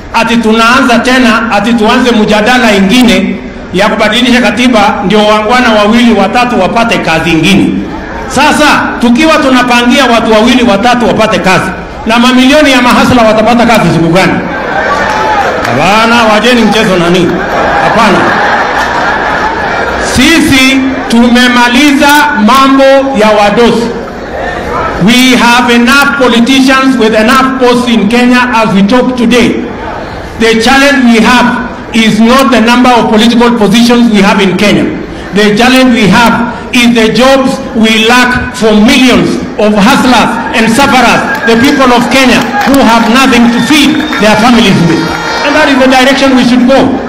ati tunaanza tena ati tuanze mjadala ingine ya kubadilisha katiba ndio wangwana wawili watatu wapate kazi ingine. Sasa tukiwa tunapangia watu wawili watatu wapate kazi na mamilioni ya mahasla watapata kazi siku gani? Hapana, wajeni mchezo nani? Hapana, sisi tumemaliza mambo ya wadosi. We have enough politicians with enough posts in Kenya as we talk today. The challenge we have is not the number of political positions we have in Kenya. The challenge we have is the jobs we lack for millions of hustlers and sufferers, the people of Kenya who have nothing to feed their families with. And that is the direction we should go.